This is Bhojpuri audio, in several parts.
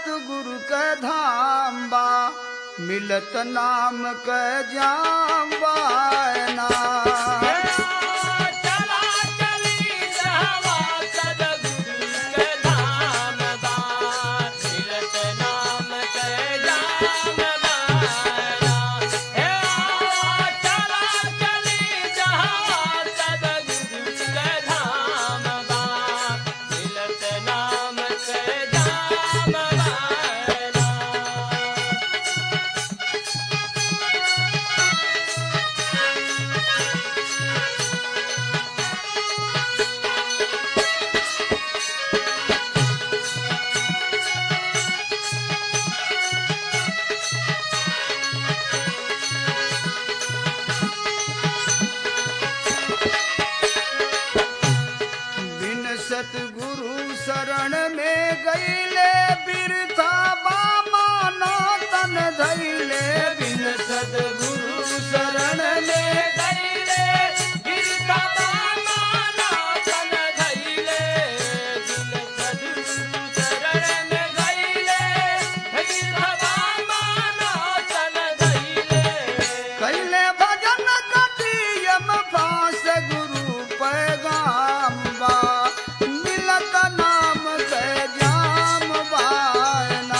सतगुरु के धाम बा मिलत नाम के जाम बायना चला चली जहवा सदगुरु के धाम बा मिलत नाम के जाम बायना हे आवा चला चली जहवा सदगुरु के धाम बा मिलत नाम के जाम बायना बिन सतगुरु शरण में गईले बिरथा बामा नो तन धैले बिन सतगुरु शरण में गईले गिरता माना तन धैले दिल सदगुरु शरण में गईले गिरता माना तन धैले कैले भजन कटियम फास गुरु पैगाम बा मिलत नाम के जाम बायना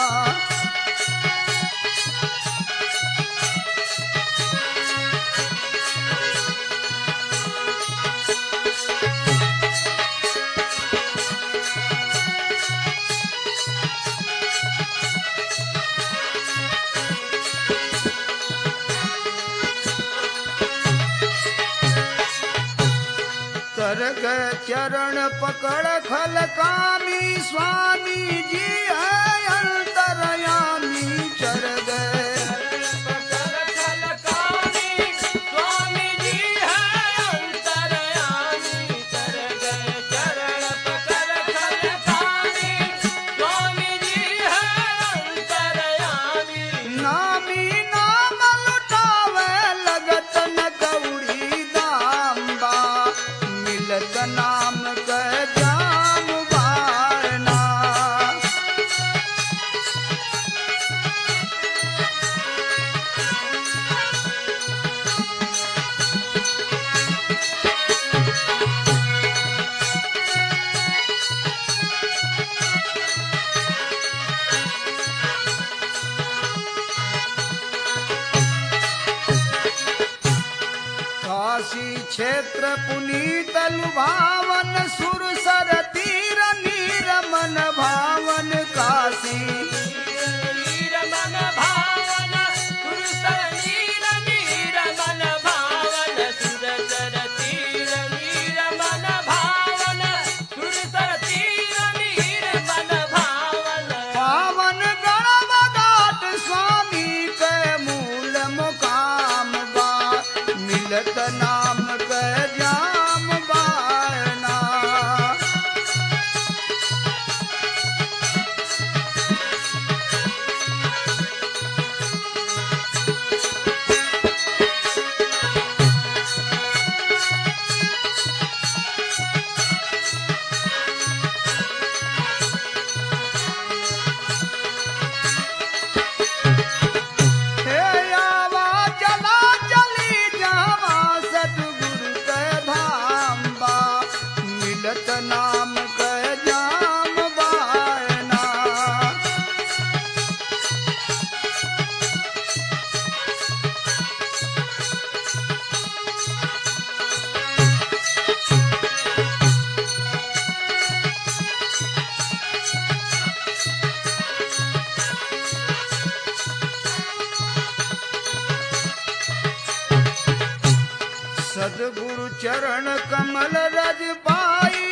तरग चरण पकड़ खल कामी स्वामी जी है अंतरयामी चर गए पकड़ खलकामी स्वामी जी है अंतरयामी चर गए चरण पकड़ खलकामी स्वामी जी है अंतरयामी नामी नाम लुटावे लगत न कौड़ी दाम बा मिलत नाम के जाम बारना काशी क्षेत्र पुनीत लुभावन सुरसर तीर नीरमन भावन काशी नीर मन भावन सुरसर नीर नीर मन भावन सुरसर तीर नीर मन भावन सुरसर तीर नीर मन भावन पावन गणवदाट स्वामी के मूल मुकाम बा मिलत नाम के जाम बायना हे आवा चला चली जावा सतगुरु के धाम बा मिलत नाम के जाम बायना सदगुरु चरण कमल रज पाई